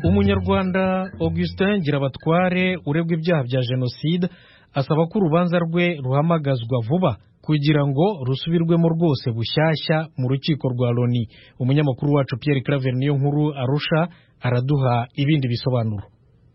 umunyarwanda augustin ngirabatware uregwa ibyaha bya jenoside asaba ko urubanza rwe ruhamagazwa vuba kugira ngo rusubirwemo rwose bushyashya mu rukiko rwa loni umunyamakuru wacu pierre claver niyo nkuru arusha araduha ibindi bisobanuro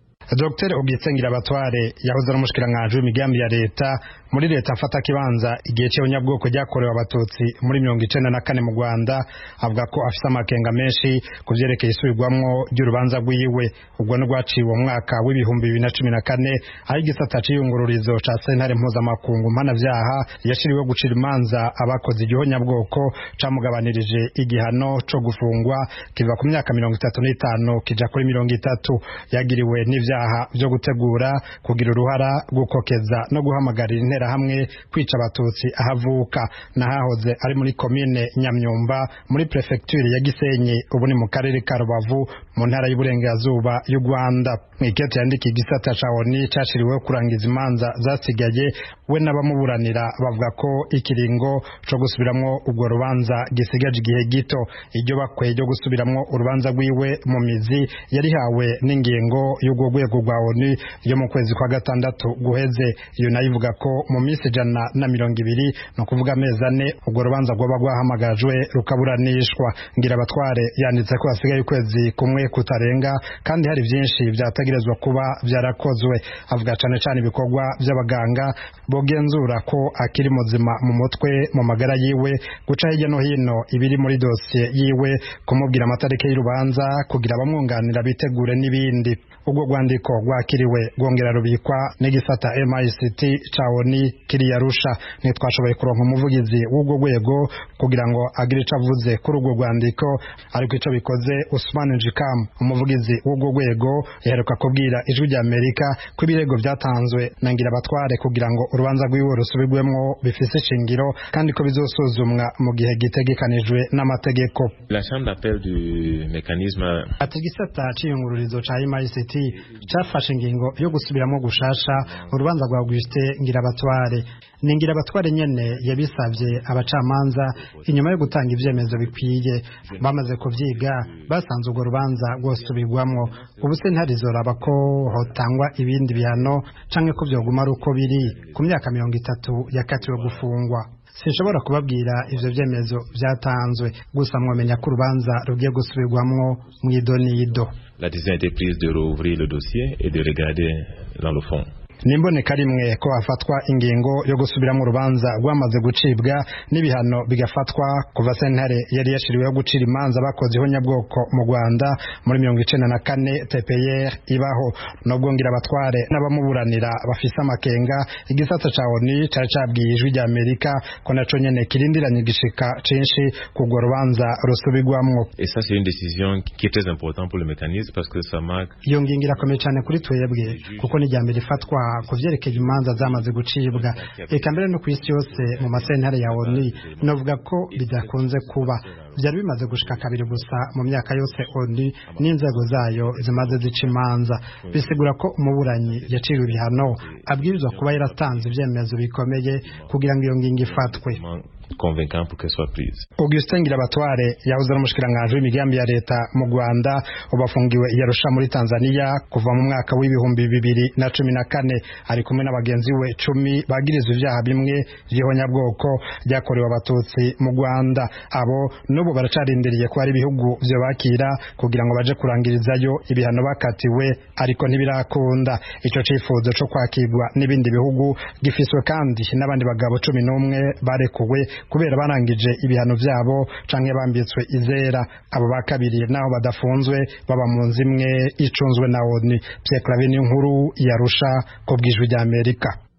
Dr Augustin Ngirabatware yahoze ari umushikiranganji w'imigambi ya leta muri leta mfata kibanza igihe cy'abanyabwoko ryakorewe abatutsi muri mirongo icenda na kane mu Rwanda avuga ko afise amakenga menshi ku vyerekeye isubirwamwo ry'urubanza rwiwe ubwo n'urwaciwe mu mwaka w'ibihumbi bibiri na cumi na kane aho igisata c'iyungururizo ca sentare mpuzamakungu mpanavyaha yashiriweho gucira imanza abakoze igihonyabwoko camugabanirije igihano co gufungwa kiva ku myaka mirongo itatu n'itanu kija kuri mirongo itatu yagiriwe n'ivyaha vyo gutegura kugira uruhara gukokeza no guhamagarira interahamwe kwica abatutsi ahavuka nahahoze ari muri komine nyamyumba muri prefecture ya gisenyi ubu ni mu karere ka rubavu mu ntara y'uburengerazuba y'u rwanda mw'ikete yandikiye igisata ca oni cashiriweho kurangiza imanza zasigaye we n'abamuburanira bavuga ko ikiringo co gusubiramwo urwo rubanza gisigaje igihe gito iryo bakwiye ryo gusubiramwo urubanza rwiwe mu mizi yarihawe n'ingingo y'urwo rwego rwa oni yo mu kwezi kwa gatandatu guheze iyo nayo ivuga ko mu minsi ijana na mirongo ibiri ni ukuvuga amezi ane urwo rubanza rwaba rwahamagajwe rukaburanishwa ngira abatware yanditse ko hasigaye ukwezi kumwe kutarenga kandi hari byinshi byategerezwa kuba byarakozwe avuga cane cane ibikorwa by'abaganga bogenzura ko akiri muzima mu mutwe mu magara yiwe guca hirya no hino ibiri muri dosiye yiwe kumubwira amatariki y'urubanza kugira abamwunganira bitegure n'ibindi ubwo rwandiko rwakiriwe rwongera rubikwa n'igisata MICT ca ONU kiri Arusha ntitwashoboye kuronka umuvugizi w'ubwo rwego kugira ngo agire ico avuze kuri urwo rwandiko ariko ico bikoze Usman Jikam umuvugizi w'ubwo rwego yaheruka kubwira ijwi rya Amerika ko ibirego vyatanzwe na ngira abatware kugira ngo urubanza rwiwe rusubirwemwo bifise ishingiro kandi ko bizosuzumwa mu gihe gitegekanijwe n'amategeko La chambre d'appel du mécanisme ati igisata c'iyungururizo ca MICT cafashe ingingo yo gusubiramo gushasha urubanza rwa Augustin Ngirabatware ni Ngirabatware nyene yabisavye abacamanza inyuma yo gutanga ivyemezo bikwiye bamaze kuvyiga basanze urwo rubanza rwosubirwamwo ubu sentare izoraba ko hotangwa ibindi bihano canke ko vyoguma ari uko biri ku myaka mirongo itatu yakatiwe gufungwa sinshobora kubabwira ivyo vyemezo vyatanzwe gusa mwomenya ko urubanza rugiye gusubirwamwo mw'idonido la décision a été prise de rouvrir le dossier et de regarder dans le fond. nimboneka rimwe ko hafatwa ingingo yo gusubiramo urubanza rwamaze gucibwa n'ibihano bigafatwa kuva sentare yari yashiriweho gucira imanza bakoze ihonyabwoko mu rwanda muri mirongo icenda na kane tpr ibaho nubwo ngira abatware n'abamuburanira bafise amakenga igisata ca oni cari cabwiye ijwi rya amerika ko naco nyene kirindiranye igishika cinshi k'urwo rubanza rusubirwamwo Et ça, c'est une décision qui est très importante pour le mécanisme parce que ça marque iyo ngingo irakomeye cyane kuri twebwe kuko ni irya mbere ifatwa ku vyerekeye imanza zamaze gucibwa eka mbere no ku isi yose mu masentare ya onu novuga ko bidakunze kuba vyari bimaze gushika kabiri gusa mu myaka yose onu n'inzego zayo zimaze zica imanza bisigura ko umuburanyi yaciwe ibihano abwirizwa kuba yaratanze ivyemezo bikomeye kugira ngo iyo ngingo ifatwe convaincant pour qu'elle soit prise. Augustin Ngirabatware yahoze ari umushikiranganji w'imigambi ya leta mu Rwanda ubu afungiwe i Arusha muri Tanzania kuva mu mwaka w'ibihumbi bibiri na cumi na kane ari kumwe na bagenzi we cumi bagirizwa ivyaha bimwe vy'ihonyabwoko ryakorewe abatutsi mu Rwanda abo n'ubu baracarindiriye ko hari ibihugu vyo bakira kugira ngo baje kurangirizayo ibihano bakatiwe ariko ntibirakunda ico cifuzo co kwakirwa n'ibindi bihugu gifiswe kandi n'abandi bagabo cumi n'umwe barekuwe kubera barangije ibihano vyabo canke bambitswe izera abo ba kabiri naho badafunzwe baba mu nzu imwe icunzwe na ONU Pierre Claver nkuru yarusha ko bwijwi rya Amerika